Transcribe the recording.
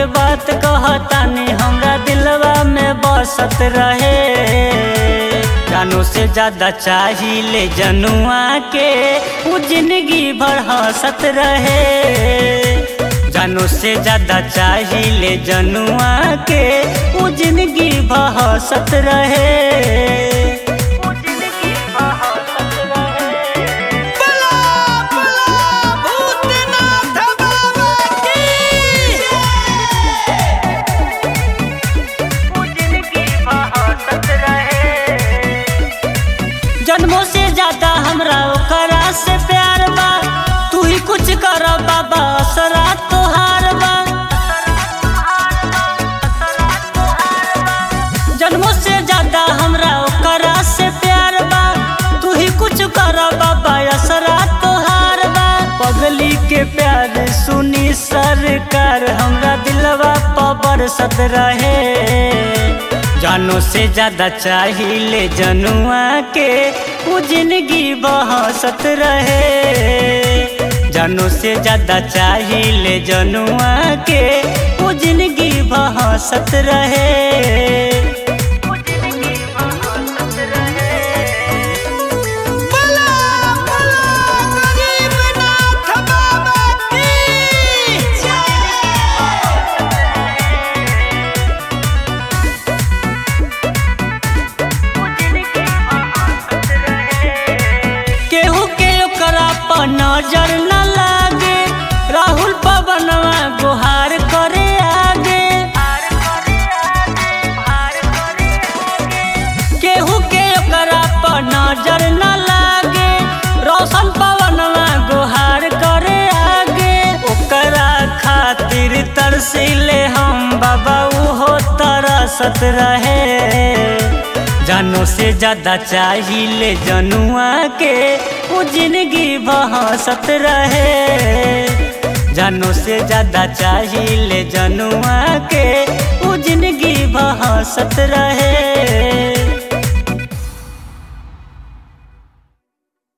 बात कहतानी हमरा दिलवा में बसत रहे जानू से ज्यादा चाहिए जनुआ के वो जिंदगी भर हंसत रहे जानू से ज्यादा चाहिए जनुआ के वो जिंदगी भर हंसत रहे वो जिंदगी भर हंसत रहे बला बला भूतनाथ बाबा की जन्मों से ज्यादा हमरा ओकरा से प्यार बा तू ही कुछ कर बाबा असरा तोहार बा जन्मों से ज्यादा हमरा ओकरा से प्यार बा तू ही कुछ कर बाबा असरा तोहार बा पगली के प्यार सुनी सरकार हमरा दिलवा पर सत रहे जानो से ज्यादा चाहिए जनुआ के वो जिंदगी बहसत रहे जानो से ज्यादा चाहिए जनुआ के वो जिंदगी बहसत रहे बला बला गरीबनाथ बाबा की केहू के ओकरा पर नजर न लागे राहुल पवनवा गुहार करे आगे केहू के ओकरा पर नजर न लागे रोशन पवनवा गुहार करे आगे ओकरा खातिर तरसीले हम बाबा उहो तरसत रहे जानो से ज्यादा चाहिए जनुआ के वो जिंदगी बहसत रहे जानो से ज्यादा चाहिए जनुआ के वो जिंदगी बहसत रहे